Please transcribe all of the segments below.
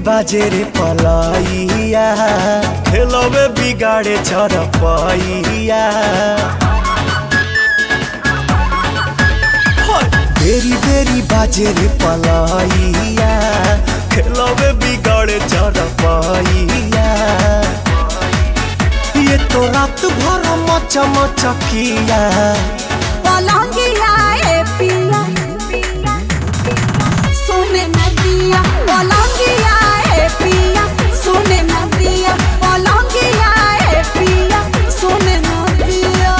बाजे रे पलाइया खेलवे बिगाड़े चरपैया हाय, बेरी बेरी बाजे रे पलाइया खेलवे बिगाड़े चरपैया ये तो रात भर मच मचकिया पलंगिया ए पिया सोने नदिया पलंगिया ए पिया सोने नदिया पलंगिया ए पिया सोने नदिया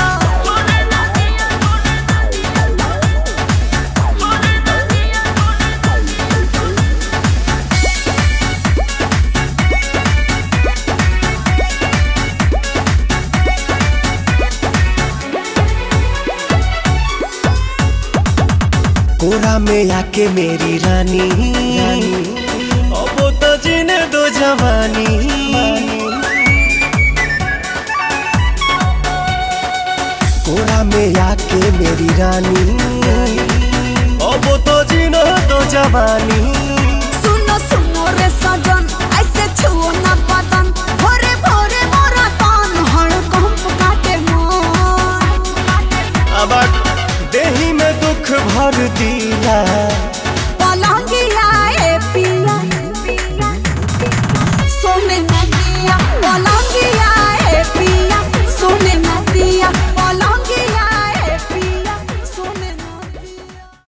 कोरा में आके मेरी रानी अब तो जीने दो जवानी